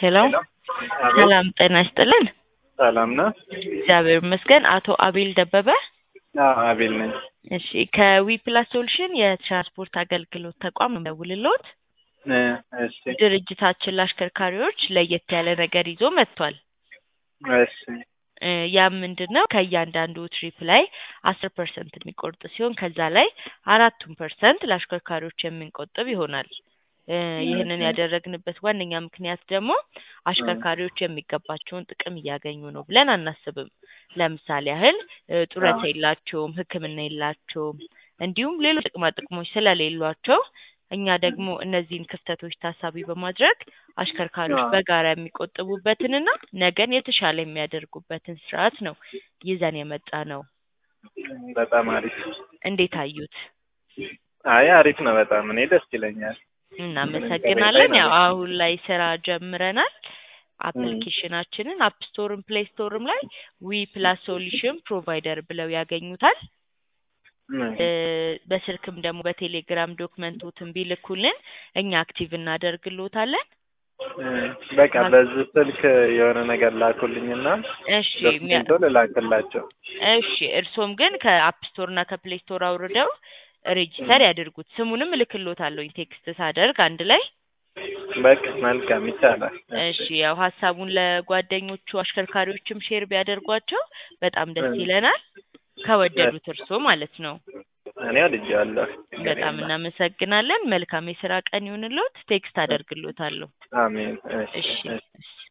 ሄሎ አቤት ሰላም ጤና ይስጥልን። ሰላም ነው? እግዚአብሔር ይመስገን። አቶ አቤል ደበበ። አዎ አቤል ነኝ። እሺ ከዊፕላስ ሶሉሽን የትራንስፖርት አገልግሎት ተቋም ደውልልዎት። እ እሺ ድርጅታችን ለአሽከርካሪዎች ለየት ያለ ነገር ይዞ መጥቷል። እሺ እ ያም ምንድን ነው ከእያንዳንዱ ትሪፕ ላይ አስር ፐርሰንት የሚቆርጥ ሲሆን ከዛ ላይ አራቱን ፐርሰንት ለአሽከርካሪዎች የምንቆጥብ ይሆናል። እ ይህንን ያደረግንበት ዋነኛ ምክንያት ደግሞ አሽከርካሪዎች የሚገባቸውን ጥቅም እያገኙ ነው ብለን አናስብም። ለምሳሌ ያህል እ ጡረታ የላቸውም፣ ሕክምና የላቸውም፣ እንዲሁም ሌሎች ጥቅማ ጥቅሞች ስለሌሏቸው እኛ ደግሞ እነዚህን ክፍተቶች ታሳቢ በማድረግ አሽከርካሪዎች አዎ። በጋራ የሚቆጥቡበትንና ነገን የተሻለ የሚያደርጉበትን ስርዓት ነው ይዘን የመጣ ነው። በጣም አሪፍ። እንዴት አዩት? አይ አሪፍ ነው በጣም እኔ ደስ ይለኛል። እናመሰግናለን። ያው አሁን ላይ ስራ ጀምረናል። አፕሊኬሽናችንን አፕ ስቶርም ፕሌይ ስቶርም ላይ ዊ ፕላስ ሶሉሽን ፕሮቫይደር ብለው ያገኙታል። እ በስልክም ደግሞ በቴሌግራም ዶክመንቶትን ቢልኩልን እኛ አክቲቭ እናደርግልዎታለን። እ በቃ በዚህ ስልክ የሆነ ነገር ላኩልኝና እሺ የሚያ- ዶክመንቶ ልላክላቸው። እሺ እርሶም ግን ከአፕ ስቶር እና ከፕሌይ ስቶር አውርደው ሬጂስተር ያድርጉት። ስሙንም እልክልዎታለሁኝ ቴክስት ሳደርግ አንድ ላይ። በቃ መልካም ይቻላል። እሺ ያው ሀሳቡን ለጓደኞቹ አሽከርካሪዎችም ሼር ቢያደርጓቸው በጣም ደስ እ ይለናል። ከወደዱት እርሶ ማለት ነው። እኔ ወድጄዋለሁ። በጣም እናመሰግናለን። መልካም የስራ ቀን ይሁንልዎት። ቴክስት አደርግልዎታለሁ። አሜን። እሺ እሺ እሺ እሺ